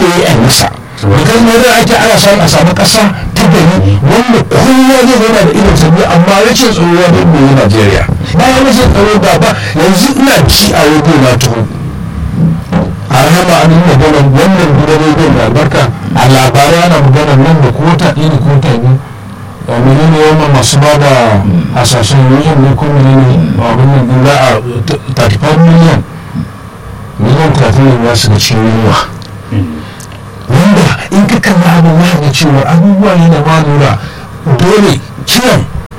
da ya yi masa bikan ne da ake ana son a samu ƙasa ta gari wanda kowa zai zauna da irin sabbi amma rashin tsaro ya bai mai Najeriya bayan rashin tsaro ba ba yanzu ina ci a wajen na tuhu a rahama an yi magana wannan gidan rediyon da albarka a labarai ana magana nan da kota ɗaya da kota biyu a menene yawan masu ba da hasashen miliyan ne ko menene abin nan din za a 35 miliyan miliyan 30 ne za su ga cikin yunwa wanda in ka kalli abin za ga cewa abubuwa ne da ba lura dole kiran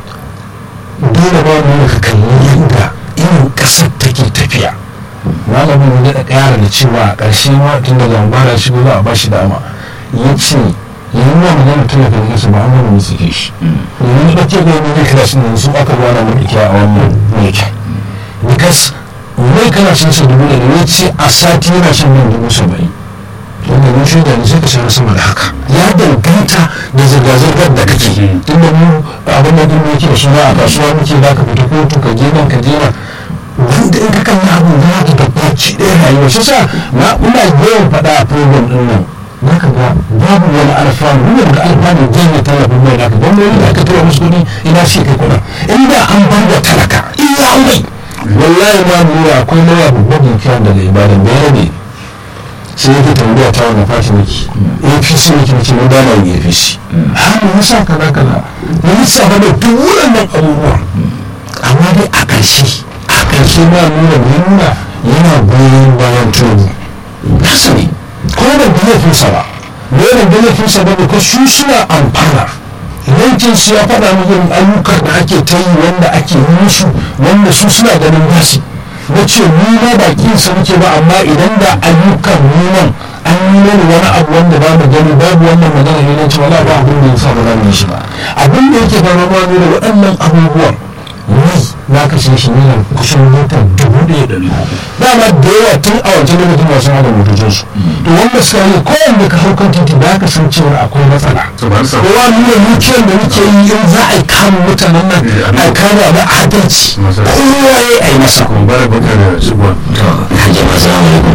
dole ba lura ka kalli yadda irin ƙasar take tafiya malamin ya daɗa ƙara da cewa a ƙarshe ma tun da zambara shigo za a ba shi dama ya ce yanzu ma magana tallafa da kasa ba an gama musu ke shi yanzu da ke gani ne kira shi ne su aka zuwa na mulki a wannan mulkin because mai kana cin sa dubu da ya ce a sati yana shan nan dubu saba'in wanda mun shaida ne sai ka sayar sama da haka ya danganta da zirga-zirgar da kake tun da mu abin da duk yake da suna a kasuwa muke za ka fita kotu ka je nan ka je nan wanda in ka kalli abin za ka ga baki ɗaya rayuwa shi sa na ina yawan faɗa a program ɗin nan za ka ga babu wani alfanu wani da alfanu janye tallafin mai da ka gwamnati da aka tura musu kuɗi ina ce kai kuɗin inda an bar da talaka iya mai wallahi ma nura akwai nawa babban jikin daga ibadan da ya ne sai ya tambaya ta wani fati nake apc nake nake na dama yin apc har mu sa kaza kaza na lissafa da duk waɗannan abubuwan amma dai a ƙarshe a ƙarshe ma nuna nuna yana goyon bayan tobu nasa ne ko da laifinsa ba da da laifinsa ba ne ko su suna amfana yankin su ya faɗa mu irin ayyukan da ake ta yi wanda ake yi musu wanda su suna ganin basi na ce ni ma ba kinsa muke ba amma idan da ayyukan nunan an yi mani wani abu wanda ba mu gani babu wannan magana ne na ce wala ba abin da ya sa ba za mu yi shi ba abin da yake fara ma ne da waɗannan abubuwan mai na kashe shi ne kusan mita dubu ɗaya ɗari dama da yawa tun a wancan lokacin masu hada motocinsu to wanda suka yi kowanne ka hau kan titi da ka san cewa akwai matsala kowa nuna mukiyar da muke yi in za a yi kama mutanen nan a kama da adalci kowa ya yi masa bara baka da shigowa hajji masu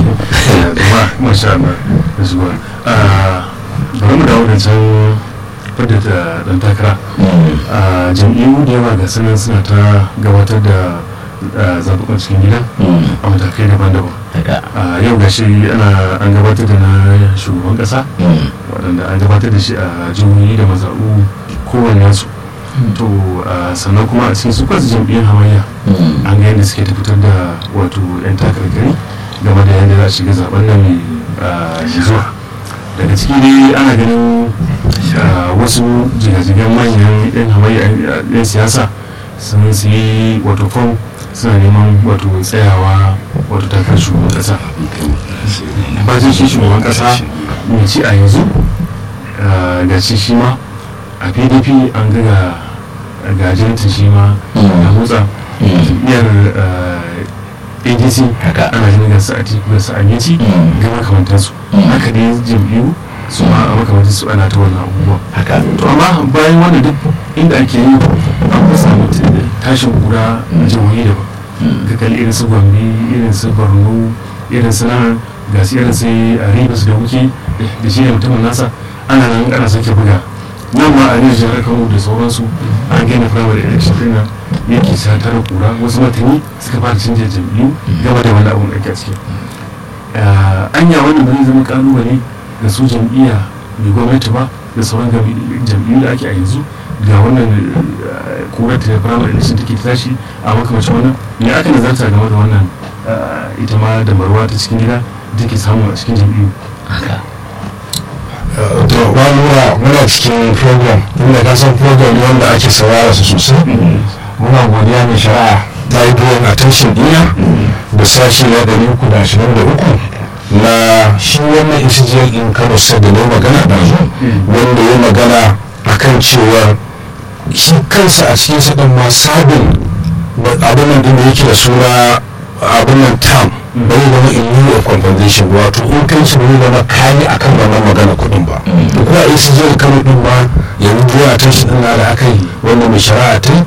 masha Allah da shigowa bari mu dawo da can fadda da dan takara a jam'iyyu da yawa ga sanan suna ta gabatar da zaɓuɓɓun cikin gida a matakai daban-daban a yau ga shi ana an gabatar da na shugaban ƙasa waɗanda an gabatar da shi a jihohi da mazaɓu kowanne su to sannan kuma a cikin su kansu jam'iyyar hamayya an ga yadda suke fitar da wato 'yan takarkari game da yadda za a shiga zaben nan mai zuwa daga ciki dai ana ganin wasu jigajigan manyan 'yan hamayya 'yan siyasa sun yi wato fom suna neman wato tsayawa wato takar shugaban kasa bacin shi shugaban kasa mai ci a yanzu ga shi shi ma a pdp an ga gajinta shi ma a motsa jam'iyyar adc ana ganin gasa a tiku gasa a yaci ga makamantansu haka dai jam'iyyu su ma a makamantar su ana ta wannan abubuwa to amma bayan wannan duk inda ake yi an fi samu tashin kura a jihohi daban ga kalli irin su gombe irin su borno irin su nan ga su irin sai a ribas da wuke da shi ne mutumin nasa ana nan ana sake buga nan ma a ne jihar kano da sauransu an gina firamare election din nan yake sa tara kura wasu matani suka fara canja jam'iyyu gaba da wani abun da ake ciki anya wannan ba zai zama kalubale ga su jam'iyya mai gwamnati ba da sauran jam'iyyu da ake a yanzu ga wannan kurar ta firamare election take tashi a makamacin wannan me aka nazarta game da wannan ita ma da marwa ta cikin gida da ke samu a cikin jam'iyyu to ba nura muna cikin program inda ka san program ne wanda ake saurara su sosai muna godiya mai shari'a ta yi duwan attention dina da sashi na ɗari uku da ashirin da uku na shi wannan isijiyar in kano sai da ne magana da zo wanda ya magana akan cewar shi kansa a cikin sa ɗin ma sabin abin nan da yake da suna abin nan tam bai zama in lieu of compensation wato in kai shi bai zama kayi akan wannan magana kuɗin ba da kuma a yi su kano ɗin ba yanzu zuwa ta shi ɗin da aka yi wanda mai shari'a ta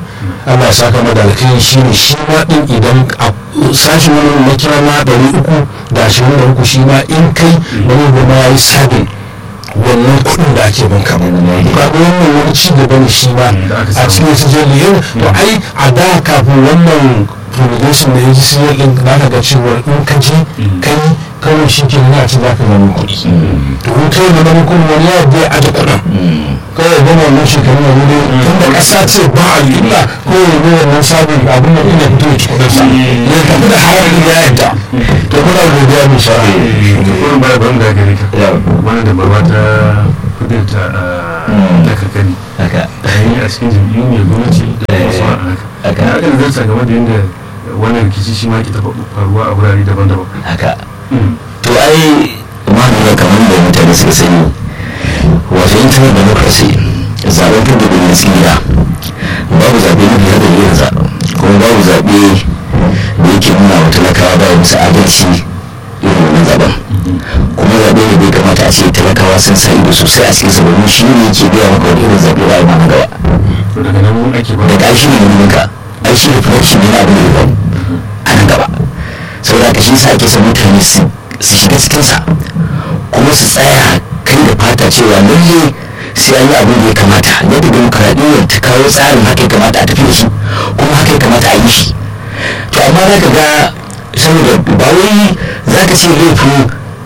Allah ya saka mada alkhairi shi ne shi ma din idan a sashen wani na kira na ɗari uku da ashirin da uku shi ma in kai wani goma ya yi sabin wannan kuɗin da ake banka ba ga wannan wani ci gaba ne shi ma a cikin su jirgin to ai a da kafin wannan promulgation da ya ji siyar ɗin za ka ga cewa in ka je kai kawai shi ke nuna ce za ka zama kuɗi to in kai da zama kuɗi wani ya biya aje kuɗin kawai gama wannan shekaru na wuri tun da ƙasa ce ba a illa ko ya yi wannan sabon abin da ina fito ya ci kuɗin sa ya tafi da hawa ya yadda to kuna godiya mai sha'a da kurin baya ban da gare ka wani da barwa ta kudin ta ta kakani haka yayin a cikin jam'iyyu mai gwamnati da wasu a haka haka. ya aka nazarta game da yadda wannan rikici shi ma ke taɓa faruwa a wurare daban-daban haka to ai ma'amala kamar da mutane suka sani wato internet democracy zaben fidda da gaskiya babu zaɓe na biyar da yin zaɓen kuma babu zaɓe da yake nuna wa talakawa ba musu adalci irin wannan zaɓen kuma zaɓe ne bai kamata a ce talakawa sun sa ido sosai a cikin sababbin shi ne yake biya maka wani irin zaɓe ba a yi ma na gaba to daga nan ake ba daga aishi ne ganin ka aishi ne production ne na abin da ya faru a nan gaba saboda ka shi sa ake son mutane su su shiga cikinsa kuma su tsaya kai da fata cewa lalle sai an yi abin da ya kamata yadda demokaradiyyar ta kawo tsarin haka ya kamata a tafi da shi kuma haka ya kamata a yi shi to amma za ka ga saboda ba wai za ka ce laifin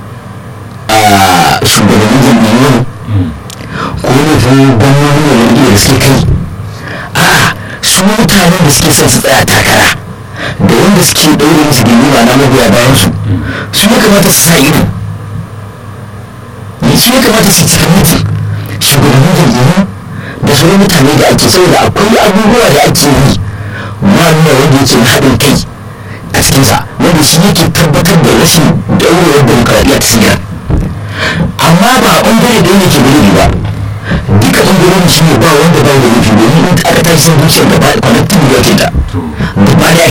a shugabannin jam'iyyun ko laifin gwamnoni da wani da suke kai a'a su mutanen da suke son su tsaya takara da wanda suke ɗaure musu gindi ba na magoya bayan su su ya kamata su sa ido ne su ya kamata su cika mutu shugabannin jam'iyyu da sauran mutane da ake saboda akwai abubuwa da ake yi ma nuna wanda yake na haɗin kai a cikinsa wanda shi yake tabbatar da rashin daurewar demokaradiyya ta sigar amma ba a ɓangare da yake gari ba duka ɓangarorin shi ne ba wanda ba da nufi domin in aka tashi sun zuciyar gaba connecting da yake da to gaba da